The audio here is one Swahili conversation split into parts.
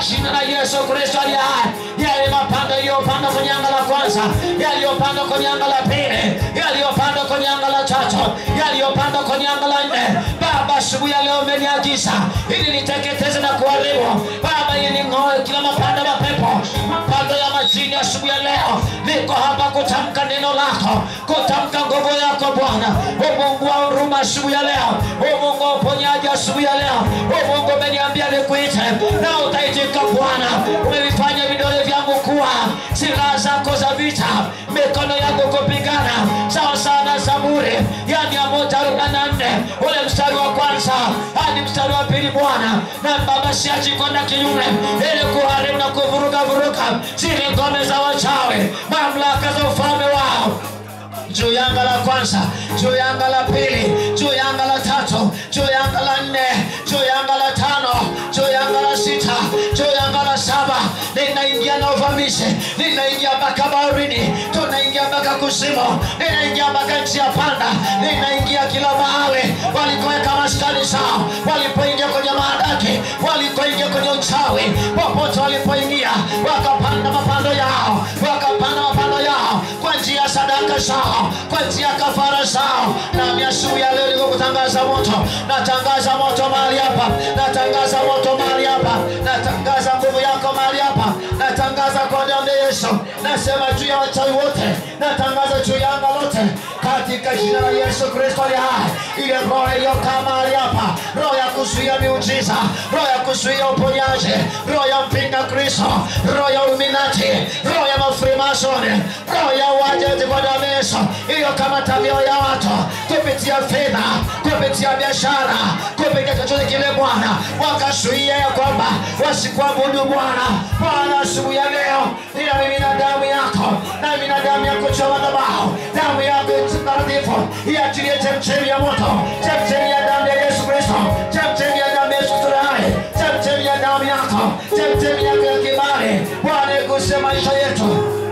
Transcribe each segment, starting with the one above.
jina la Yesu Kristo aliye hai. Yale mapando yaliyopandwa kwenye anga la kwanza, yaliyopandwa kwenye anga la pili, yaliyopandwa kwenye anga la tatu, yaliyopandwa kwenye anga la nne, Baba, asubuhi ya leo umeniagiza ili niteketeze na kuharibu Baba, ili ning'oe kila mapando ya mapepo, mapando ya majini. Asubuhi ya leo niko hapa kutamka neno lako, kutamka nguvu yako Bwana, o Mungu wa huruma. Asubuhi ya leo, o Mungu wa uponyaji. Asubuhi ya leo, o Mungu umeniambia nikuite na utaitika Bwana. Umevifanya vidole vyangu kuwa silaha zako za vita, mikono yangu kupigana sawa sawa na Zaburi ya mia moja arobaini na nne ule mstari wa kwanza hadi mstari wa pili Bwana. Na Baba, siachi kwenda kinyume ili kuharibu na kuvuruga vuruga zile ngome za wachawi, mamlaka za ufalme wao juu ya anga la kwanza, juu ya anga la pili, juu ya anga la tatu, juu ya anga la nne, juu ya anga la tano, juu ya anga la sita, juu ya anga la saba. Ninaingia na uvamizi, ninaingia mpaka baharini, tunaingia mpaka kuzimu, ninaingia mpaka nchi ya panda, ninaingia kila mahali walikoweka maskani zao, walipoingia kwenye maadaki, walikoingia kwenye uchawi, popote walipoingia wakapanda mapando yao, wakapanda mapando yao kwa njia ya sadaka zao, kwa njia ya kafara zao. Nami asubuhi ya leo niko kutangaza moto, natangaza moto mahali hapa, natangaza moto mahali hapa, natangaza nguvu yako mahali hapa, natangaza kwa damu ya Yesu, nasema juu ya wachawi wote, natangaza juu ya anga lote, katika jina la Yesu Kristo aliye hai, ile roho iliyokaa mahali hapa, roho ya kuzuia miujiza, roho ya kuzuia uponyaji, roho ya mpinga Kristo, roho ya Illuminati, roho ya mafrimasoni, roho ya uajaji kwa damu ya Yesu iliyokamata mioyo ya watu kupitia fedha, kupitia biashara, kupitia chochote kile Bwana, wakazuia ya kwamba wasikuabudu Bwana. Bwana, asubuhi ya leo ninamimina damu yako, namimina damu yako juu ya madhabahu, damu yako takatifu iachilie chemchemi ya moto, chemchemi ya damu ya Yesu Kristo, chemchemi ya damu ya Yesu Kristo hai, chemchemi ya damu yako, chemchemi yako ya kibali Bwana, iguse maisha yetu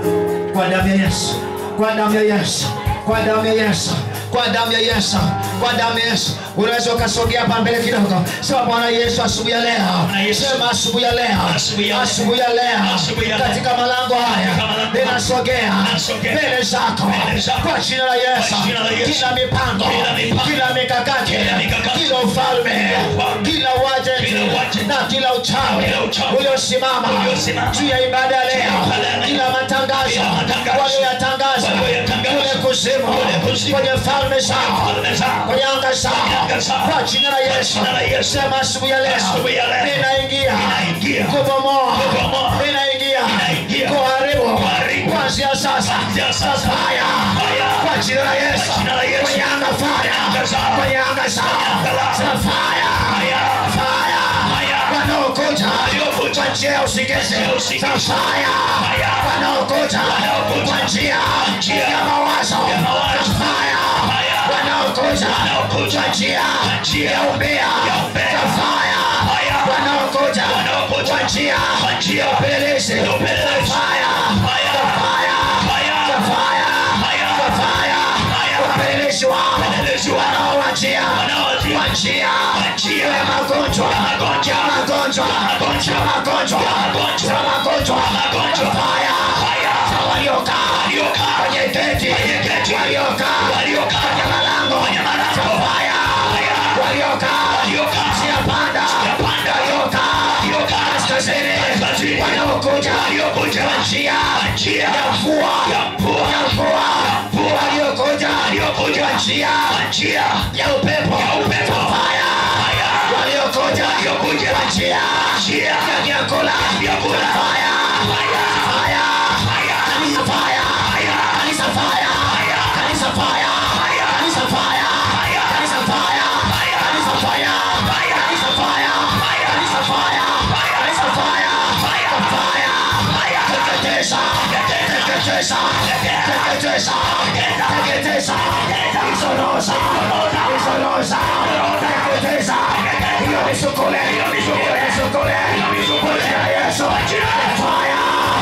kwa damu ya Yesu, kwa damu ya Yesu, kwa damu ya Yesu, kwa damu ya Yesu, kwa damu ya Yesu. Unaweza ukasogea hapa mbele kidogo, sema Bwana Yesu, asubuhi ya leo, sema asubuhi ya leo, Asubuhi ya leo. asubuhi ya leo, Asubuhi ya leo. katika malango haya Katika malango haya. ninasogea Nasogea. mbele zako Mbele zako. kwa jina la Yesu, Kwa jina la Yesu. kila mipango, Kila mipango. kila mikakati, Kila mikakati. kila ufalme, ufalme. kila uajenti Kila uajenti. na kila uchawi Kila uchawi. uliosimama Uliosimama. juu ya ibada ya leo, ibada ya leo. kila matangazo Kila matangazo. walioyatangaza Walioyatangaza. kule kuzimu, Kule kuzimu. kwenye falme zao, falme zao. kwenye anga zao, anga zao. kwa jina la Yesu, jina la Yesu. sema asubuhi ya leo, Asubuhi ya leo. ninaingia Ninaingia. kubomoa, Kubomoa. ninaingia Ninaingia. kuharibu, Kuharibu. kuanzia sasa, Kuanzia sasa. fire, Fire. kwa jina la Yesu, Kwa jina la Yesu. kwenye anga fire, anga zao. kwenye anga zao, anga lao. sema fire, Fire. fire, Fire. wanaokuja Waliokuja. kwa njia ya usingizi, Njia ya usingizi. sema fire, Fire. wanaokuja Wanaokuja. kwa njia njia ya mawazo, ya mawazo. sema fire, Fire. wanaokuja Wanaokuja. kwa njia Kwa njia ya umbea, ya umbea. sema fire, Fire. wanaokuja Wanaokuja. kwa njia Kwa njia ya upelelezi, ya upelelezi. sema fire, Fire. sema fire, Fire. sema fire, Fire. sema fire, Fire. wapelelezi wao Wapelelezi wao. wanaowajia Wanaowajia. kwa njia Kwa njia ya magonjwa ya magonjwa. ya magonjwa Ya magonjwa. ya magonjwa Ya magonjwa. ya magonjwa Ya magonjwa. Fire. Fire. Za waliokaa Waliokaa. kwenye geti Kwenye geti. waliokaa Waliokaa. kwenye malango Kwenye malango. Za fire. Fire. waliokaa Waliokaa. njia panda Njia panda. waliokaa Waliokaa. kaskazini Kaskazini. wanaokuja Waliokuja. kwa njia Kwa njia ya mvua ya mvua. ya mvua mvua. waliokuja Waliokuja. kwa njia Kwa njia ya upepo ya upepo. Fire. Fire. waliokuja Waliokuja. kwa njia njia ya vyakula vyakula. Fire. Fire. Fire. Fire. Kanisa fire. Fire. Kanisa fire. Fire. Kanisa fire. Fire. Kanisa fire. Fire. Kanisa fire. Fire. Kanisa fire. Fire. Kanisa fire. Fire. Kanisa fire. Fire. Kanisa fire. Fire. Fire. Fire. Teketeza. Teketeza. Teketeza. Teketeza. Isorosa. Isorosa. Teketeza. Hiyo ni sukule. Hiyo ni sukule. Kwa jina la Yesu. Fire.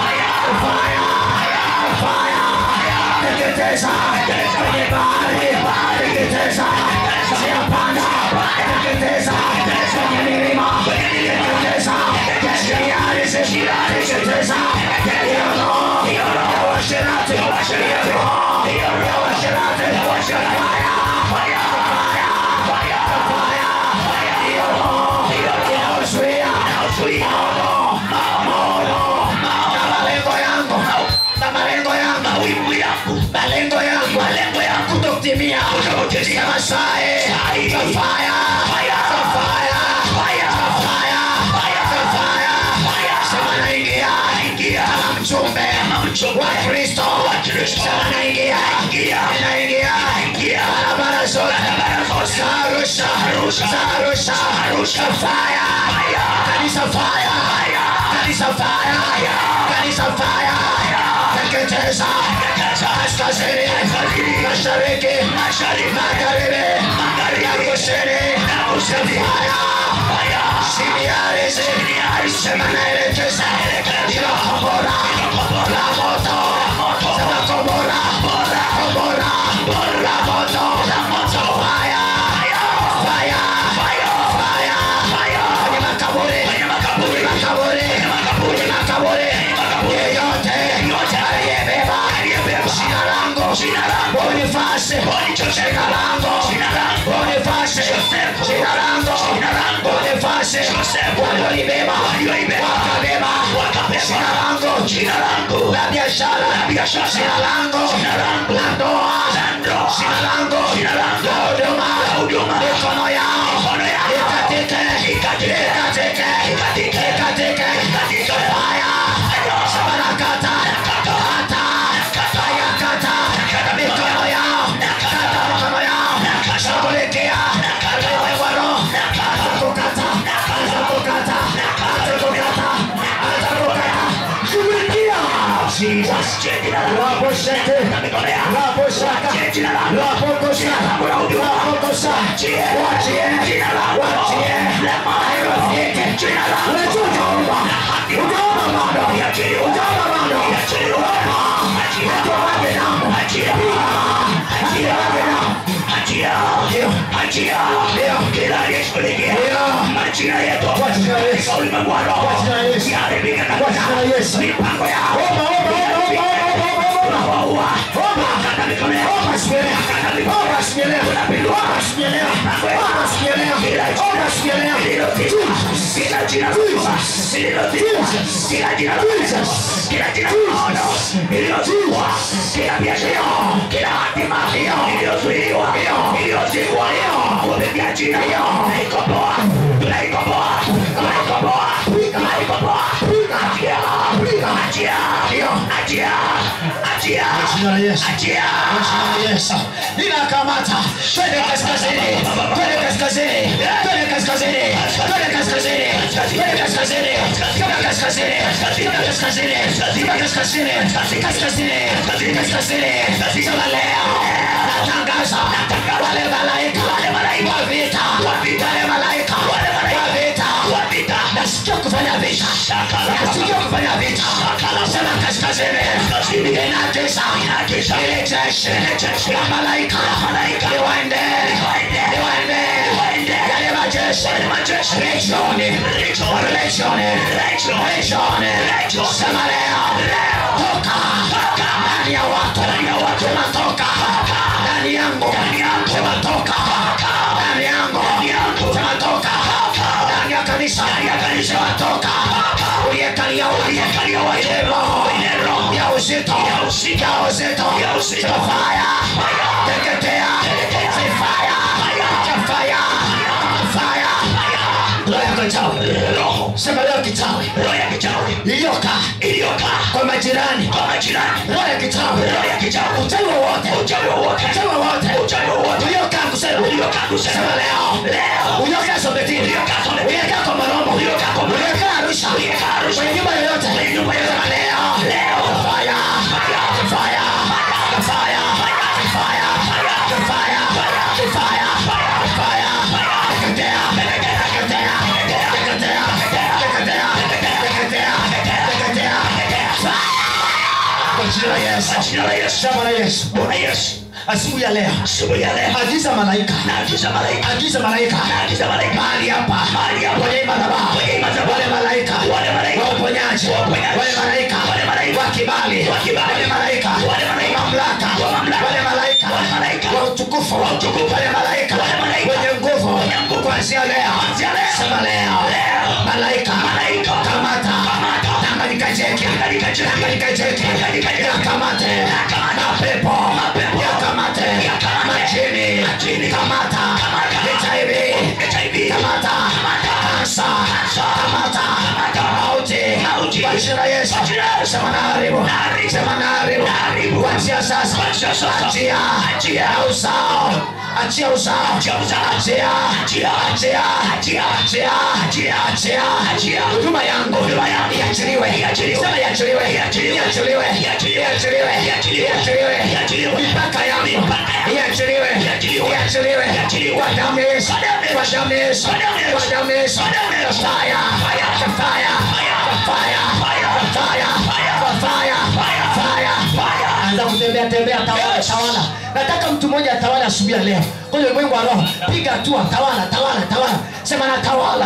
Fire. Fire. Teketeza. Kwenye bahari. Teketeza. Njia panda. Teketeza. Kwenye milima. Teketeza. Njia teketeza hiyo roho ya uasherati hiyo roho ya uasherati fire hiyo roho inayozuia maono maono na malengo yangu na malengo yangu malengo yangu malengo yangu kutokutimia sema sae fire fire sema naingia kama mchumbe wa kristo sema naingia inaingia barabara zote za arusha za arusha fire kanisa fire kanisa fire kanisa fire teketeza kaskazini mashariki magharibi na kusini fire simiarizi sema naelekeza ila kombora la moto sema kombora kombora la moto fire fire fire kwenye makaburi kwenye makaburi kwenye makaburi yeyote aliyebeba jina langu bonifasi jina langu bonifasi jina langu bonifasi walionibeba wakabeba jina langu la biashara jina langu la ndoa jina langu la huduma mikono yao ikatike ikatike ikatike fire sabarakata kata ayakata mikono yao kata mikono yao shughulikia waro atakukata atakukata atakukata atakukata shughulikia raposhete raposhaka rapokosha rapokosha wachie wachie hairafiki unajua utaomba utaomba bado utaomba bado atoaje damu atoaje damu Jina la Yesu. Jina la Yesu. Ninakamata. Twende kaskazini. Twende kaskazini. Twende kaskazini. Twende kaskazini. Twende kaskazini. Twende kaskazini. Twende kaskazini. Twende kaskazini. Kaskazini. Kaskazini. Sema leo. Natangaza. Wale malaika. Wa vita. Wale malaika. Wa vita. Nasikia kufanya vita. Nasikia kufanya vita. Sema kaskazini. Inaagiza ile jeshi la malaika liwaende liwaende yale majeshi legioni legioni legioni sema leo toka ndani ya watu sema toka ndani yangu sema toka ndani yangu sema toka ndani ya kanisa sema toka uliyekalia ile roho ya uzito ya uzito sema fire teketea say fire fire fire roho ya kichawi sema leo kichawi iliyokaa kwa majirani roho ya kichawi uchawi wowote uchawi wowote uliokaa kusema sema leo uliokaa sobetini uliokaa kwa marombo uliokaa arusha kwenye nyumba yoyote sema leo fire fire fire fire fire fire fire teketea teketea teketea teketea teketea teketea kwa jina la Yesu jina la Yesu asubuhi ya leo agiza malaika agiza malaika mahali hapa kwenye madhabahu wale malaika wa uponyaji uponyaji uponyaji. wale malaika Wale malaika. wa kibali Wa kibali. wale malaika Wale malaika. wa mamlaka Wa mamlaka. wale malaika Wale malaika. wa utukufu Wa utukufu. wale malaika Wale malaika. wenye nguvu Wenye nguvu. kuanzia leo Kuanzia leo. sema leo Leo. malaika Malaika. kamata Kamata. Tanganyika jeki Tanganyika jeki. Tanganyika jeki Tanganyika jeki. yakamate Yakamate. mapepo Mapepo. yakamate Yakamate. majini Majini. kamata Kamata. HIV HIV. kamata Kamata. kansa Kansa. kamata Kamata. mauti Mauti. kwa jina la Yesu Kwa jina la Yesu. sema naharibu Naharibu. sema naharibu Naharibu. kuanzia sasa Kuanzia sasa. achia Achia. na uzao achia uzao Achia uzao. achia Achia. achia Achia. achia Achia. achia Achia. huduma yangu Huduma yangu. iachiliwe Iachiliwe. sema iachiliwe Iachiliwe. iachiliwe Iachiliwe. iachiliwe Iachiliwe. iachiliwe Iachiliwe. mipaka yangu Mipaka yangu. iachiliwe Iachiliwe. iachiliwe Iachiliwe. kwa damu ya Yesu Kwa damu ya kwa Yesu. damu ya Yesu Kwa damu ya Yesu. kwa damu ya Yesu Kwa damu ya Yesu. fire Fire. fire fire Fire. fire Fire. fire Fire. fire Fire. anza kutembea tembea tawala Yes. tawala nataka mtu mmoja atawala asubuhi ya leo kwenye ulimwengu wa roho piga hatua tawala tawala tawala sema na tawala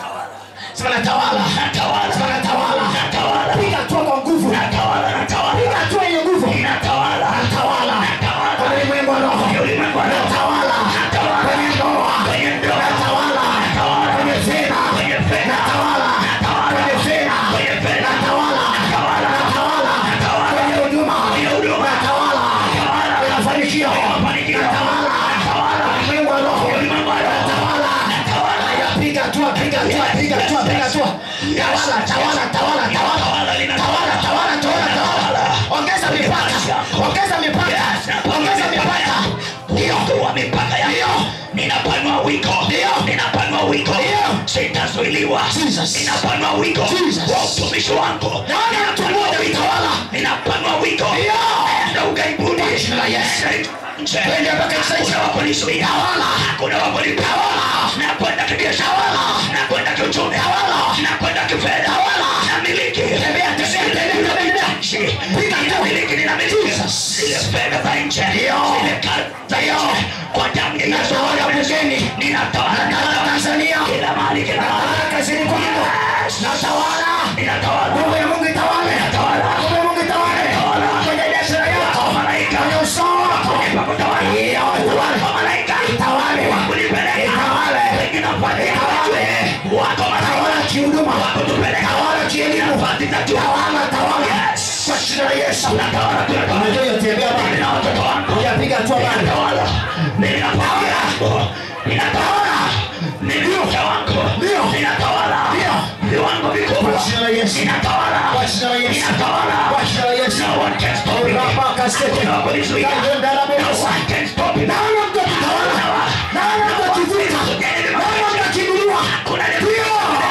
sema na tawala Natawala. sema na tawala Natawala. piga hatua kwa nguvu Natawala. Natawala. piga hatua yenye nguvu Natawala. tawala Natawala. kwenye ulimwengu wa roho Kwenye ulimwengu wa roho. tawala Natawala. kwenye ndoa Kwenye ndoa. natawala Natawala. kwenye fedha Kwenye fedha. natawala Natawala. kwenye fedha Kwenye fedha. natawala Natawala. natawala Natawala. kwenye huduma Kwenye huduma. natawala Natawala. kwenye mafanikio Kwenye mafanikio. natawala Natawala. kwenye ulimwengu wa roho Kwenye ulimwengu wa roho. natawala Natawala. Haya, piga hatua piga hatua Yes, piga yes, hatua yes. piga hatua Yes, tawala yes, tawala yes. tawala tawala Tawala, lina- tawala tawala tawala tawala ongeza mipaka ongeza mipaka ongeza mipaka ndio wa mipaka yako Ndio. ninapanua wiko Ndio. ninapanua wiko Ndio. sitazuiliwa Jesus. ninapanua wiko Jesus. wa utumishi wangu Naona mtu Ninapanua mmoja wiko. mtawala. ninapanua wiko Ndio. na ugaibuni Kwa jina la Yesu. Nje. Twende mpaka nje. Hakuna wa kunizuia. Tawala. Hakuna wa kunitawala. nakwenda kibiashara nakwenda kiuchumi nakwenda kifedha namiliki Tembea, tembea, tembea, tembea. Piga tu. ninamiliki ninamiliki Jesus. zile fedha za nje Ndio. zile kazi za Ndio. nje kwa damu ya Yesu Natawala bungeni. ninatawala Natawala ninatawala. Tanzania. kila mahali kila mahali natawala kazini kwangu Yes. natawala ninatawala nguvu ya Mungu itawale Natawala. nguvu ya Mungu itawale Natawala. kwenye biashara yako Malaika. kwenye uso wako Pakutawala. Ndio, itawale. Wako malaika. Itawale. Wakunipeleka. Itawale. Wengine wapate Itawale. Wako malaika. tawala kihuduma Wakutupeleka. tawala kielimu Nafasi za juu. tawala tawala Yes. kwa jina la Yesu Natawala kila mahali. unajua yotembea Mimi na watoto wangu. Hujapiga hatua bado. Ninatawala. Mimi na familia yangu. Ninatawala. Mimi na mke wangu. Ndio. Ninatawala. Ndio. Viwango vikubwa. Kwa jina la Yesu. Ninatawala. Kwa jina la Yesu. Ninatawala. Kwa jina la Yesu. No one can stop me. Rapa kasete. Hakuna wa kunizuia. Kagenda la No bosa. one can stop me. naona mtu akitawala naona mtu akivuka naona mtu akiinuliwa Hakuna ndio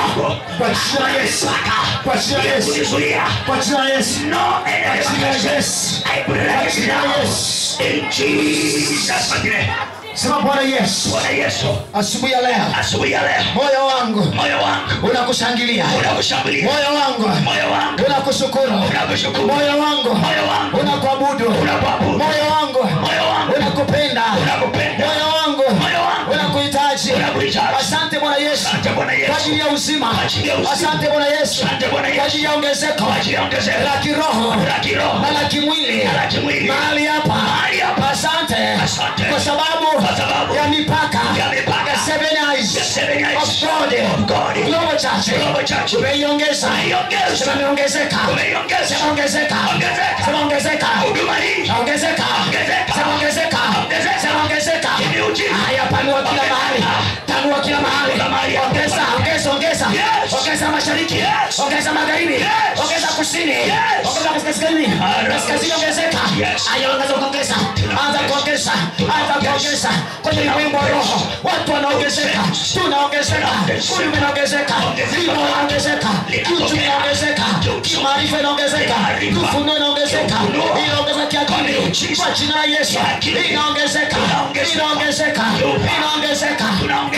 kwa jina la Yesu kwa jina la Yesu kunizuia. kwa jina la Yesu No enemy kwa jina la can Yesu I put it kwa against jina la you. Yesu In Jesus' mighty name. sema Bwana Yesu Bwana Yesu, asubuhi ya leo asubuhi ya leo moyo wangu moyo wangu unakushangilia unakushambulia, moyo wangu moyo wangu unakushukuru unakushukuru, moyo wangu moyo wangu unakuabudu unakuabudu, moyo wangu moyo wangu unakupenda unakupenda, moyo wangu moyo wangu unakuhitaji Unakuhitaji. asante bwana yesu Asante Bwana Yesu. kwa ajili ya uzima Kwa ajili ya uzima. asante bwana yesu Asante Bwana Yesu. kwa ajili ya ongezeko kwa ajili ya ongezeko la kiroho la kiroho na la kimwili na la kimwili. mahali hapa Mahali hapa. asante Asante. kwa sababu Kwa sababu ya mipaka ya mipaka ya seven eyes ya seven eyes of God of God. Global Church Global Church. umeiongeza Umeiongeza. sema imeongezeka Umeiongeza. sema ongezeka Ongezeka. sema ongezeka huduma hii ongezeka Ongezeka. sema ongezeka Ongezeka. sema ongezeka Kimeujiza. haya panua kila Ongezeka. mahali panua kila mahali Kila mahali. ongeza ongeza ongeza Yes. ongeza mashariki Yes. ongeza magharibi Yes. ongeza kusini Yes. ongeza kaskazini Mara. kaskazini ongezeka Yes. haya ongeza kuongeza anza kuongeza anza kuongeza kwenye ulimwengu wa roho watu wanaongezeka tunaongezeka ulimi unaongezeka lima unaongezeka uchumi unaongezeka kimaarifa inaongezeka kufunua inaongezeka inaongeza kiakili kwa jina la Yesu inaongezeka inaongezeka inaongezeka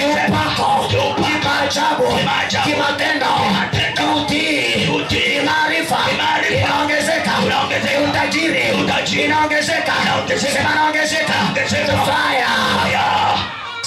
upako kimaajabu kimatendo kiutii kimaarifa inaongezeka utajiri inaongezeka sema inaongezeka fire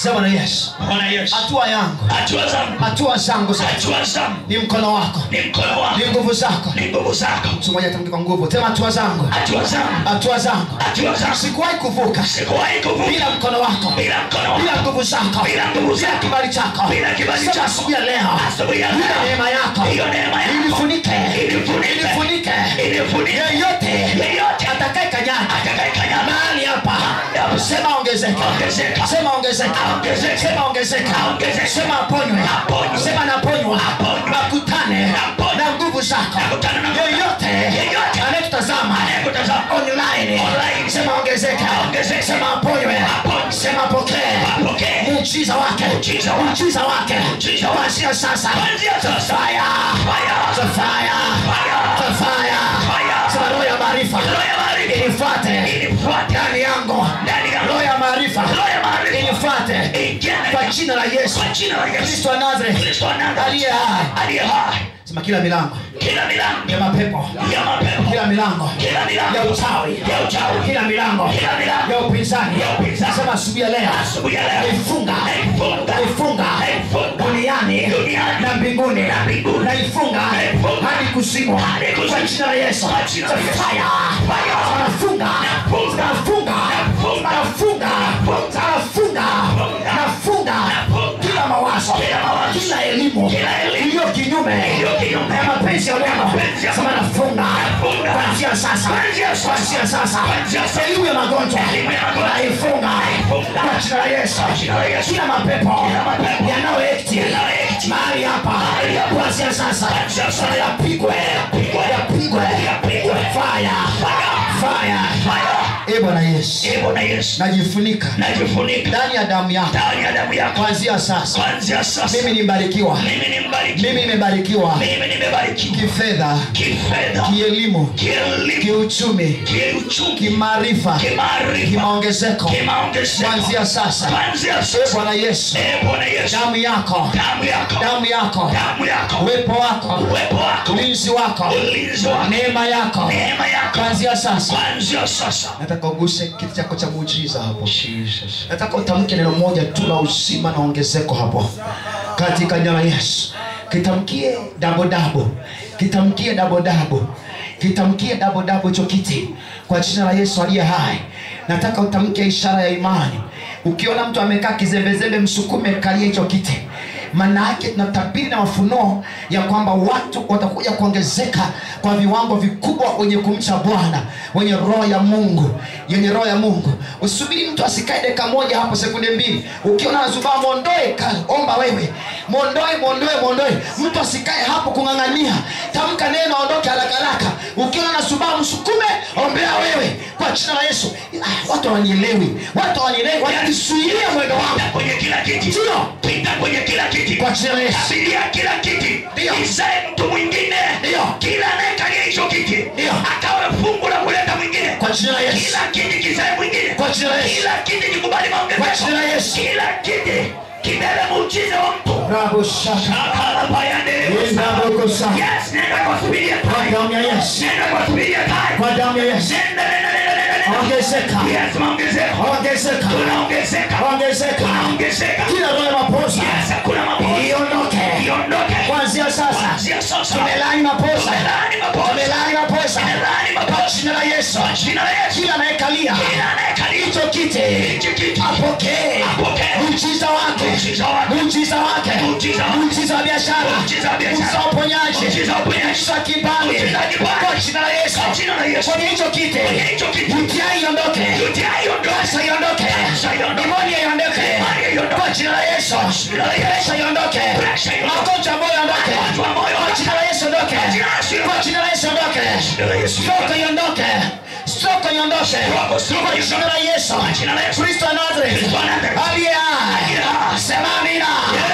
sema na yesu bwana yesu hatua yangu hatua zangu hatua zangu za- hatua zangu ni mkono wako ni mkono wako ni nguvu zako ni nguvu zako mtu mmoja atamke kwa nguvu sema hatua zangu hatua zangu hatua zangu hatua zangu sikuwahi kuvuka sikuwahi kuvuka bila mkono wako bila mkono bila wako nguvu zako Bila nguvu bila zako. kibali chako Bila kibali Sema chako. asubuhi ya leo Asubuhi ya Bila leo. neema yako Hiyo neema yako. ilifunike Ilifunike. ilifunike Ilifunike. yeyote Yeyote. atakaye kanyaga Atakayekanyaga. mahali hapa hapa. sema ongezeka Ongezeka. sema ongezeka Ongezeka. sema ongezeka Ongezeka. sema aponywe Aponywe. sema naponywa Aponywe. nakutane Aponywe. na nguvu zako Nakutane na nguvu. yeyote Yeyote. anayetutazama Anayekutazama. online Online. sema ongezeka Ongezeka. sema aponywe Aponywe. sema pokee Apokee. muujiza wake Muujiza wake. muujiza wake Muujiza wake. kuanzia sasa Kuanzia sasa. fire Fire. The fire Fire. The fire Fire. sema roho ya maarifa Roho ya maarifa. inifuate Inifuate. ndani yangu Ndani yangu. roho ya maarifa Roho ya maarifa. inifuate Ingia ndani kwa yangu. jina la Yesu Kwa jina la Yesu. Kristo wa Nazareth Kristo wa Nazareth. aliye hai aliye hai sema kila milango kila milango ya mapepo ya mapepo kila milango kila milango ya uchawi ya uchawi kila milango Kila milango ya upinzani ya upinzani. sema asubuhi ya leo asubuhi ya leo naifunga Naifunga. naifunga Naifunga. duniani Duniani. na mbinguni Na mbinguni. naifunga Naifunga. hadi kuzimu Hadi kuzimu. kwa jina la Yesu Kwa jina la Yesu. fire Fire. nafunga Nafunga. nafunga Nafunga. nafunga nafunga nafunga kila mawazo Kila mawazo. kila elimu Kila elimu. iliyo kinyume Iliyo kinyume. ya mapenzi ya Mungu mapenzi ya sema Mungu. nafunga Nafunga. kuanzia sasa Kuanzia sasa. kuanzia sasa Kuanzia sasa. elimu ya magonjwa Elimu ya magonjwa. naifunga Naifunga. kwa jina la Yesu jina la Yesu. kila mapepo Kila mapepo. yanayoekti Yanayoekti. mahali hapa Mahali hapa. kuanzia sasa Kuanzia sasa. yapigwe Yapigwe. yapigwe Yapigwe. fire Fire. fire Fire. e Bwana Yesu Ee Bwana Yesu najifunika najifunika ndani ya damu yako ndani ya damu yako kuanzia sasa kuanzia sasa mimi nimbarikiwa mimi ni mbariki mimi nimebarikiwa mimi nimebarikiwa kifedha kifedha kielimu kielimu kiuchumi kiuchumi kimaarifa kimaarifa kimaongezeko kimaongezeko kuanzia sasa kuanzia e sasa Bwana Yesu Ee Bwana Yesu damu yako damu yako damu yako damu yako uwepo wako uwepo wako ulinzi wako ulinzi wako neema yako neema yako kuanzia sasa kuanzia sasa nataka uguse kiti chako cha muujiza hapo nataka utamke neno moja tu la uzima na ongezeko hapo katika jina la yesu kitamkie dabodabo kitamkie dabodabo kitamkie dabodabo hicho kiti kwa jina la yesu aliye hai nataka utamke ishara ya imani ukiona mtu amekaa kizembezembe msukume kalia hicho kiti maana yake tunatabiri na mafunuo ya kwamba watu watakuja kuongezeka kwa viwango vikubwa wenye kumcha bwana wenye roho ya mungu yenye roho ya mungu usubiri mtu asikae dakika moja hapo sekunde mbili ukiona nazubaa mwondoe ka- omba wewe mwondoe mwondoe mwondoe mtu asikae hapo kung'ang'ania tamka neno aondoke haraka haraka ukiona nasubaa msukume ombea wewe kwa jina la yesu ah, watu hawanielewi watu hawanielewi wanakisuilia mwendo wangu Pita kwenye kila kiti Ndio. pita kwenye kila kiti kwa jina la yesu abiria kila kiti Ndio. isae mtu mwingine Ndio. kila anayekalia hicho kiti Ndio. akawe fungu la kuleta mwingine kwa jina la yesu kila kiti kisae mwingine kwa jina la yesu kila kiti kikubali Kwa maongezeko jina la Yesu. kila kiti kibebe muujiza wa mtu Bravo, shaka. Akalabayande. Bravo, shaka. Yes, nenda kwa subiria Kwa tai. damu ya yesu Nenda kwa subiria tai. kwa damu ya yesu Nenda, nenda, nenda, nenda, nenda. ongezeka Yes, maongezeko. ongezeka Tunaongezeka. ongezeka Tunaongezeka. kila roho ya maposa Yes, hakuna makosa. iondoke Iondoke. kuanzia sasa Kuanzia sasa. tumelani maposa Tumelani maposa. tumelani maposa Tumelani kwa maposa. jina la yesu Kwa jina la Yesu. kila anayekalia Kila anayekalia hicho kiti hicho kiti. apokee Apokee. muujiza wake Muujiza wake. muujiza wake Muujiza wake. muujiza wa biashara Muujiza wa biashara. muujiza wa uponyaji Muujiza wa uponyaji. muujiza wa kibali Muujiza wa kibali. kwa jina la yesu Kwa jina la Yesu. kwenye hicho kiti Kwenye hicho kiti. UTI iondoke UTI iondoke. Kansa iondoke Kansa iondoke. Nimonia iondoke Nimonia iondoke. kwa jina la Yesu jina la Yesu. Presha iondoke Presha iondoke. magonjwa ambayo iondoke Magonjwa ambayo kwa iondoke. jina la Yesu iondoke Kwa jina la Yesu iondoke. kwa jina la Yesu iondoke jina la Yesu stroke iondoke stroke iondoke Stroke, stroke kwa iondoke. jina la Yesu Kwa jina la Yesu. Kristo wa Nazareth Kristo wa Nazareth. aliye hai Aliye hai. sema amina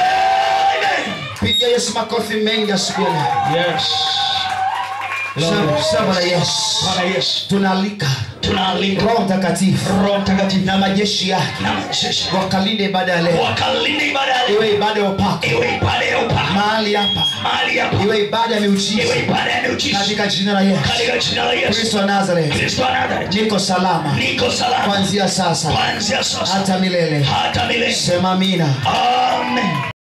Amen. piga Yesu makofi mengi asubuhi ya leo. Sema- sema na Yesu Bwana Yesu. tunaalika Tunaalika Roho Mtakatifu Roho Mtakatifu na majeshi yake na majeshi wakalinde ibada ya leo wakalinde ibada ya leo iwe ibada ya upako iwe ibada ya upako mahali mahali hapa mahali hapa iwe ibada ya miujiza iwe ibada ya miujiza katika jina la Yesu katika jina la Yesu Kristo wa Nazareth Kristo wa Nazareti niko salama niko salama kuanzia sasa kuanzia sasa hata milele hata milele sema amina amen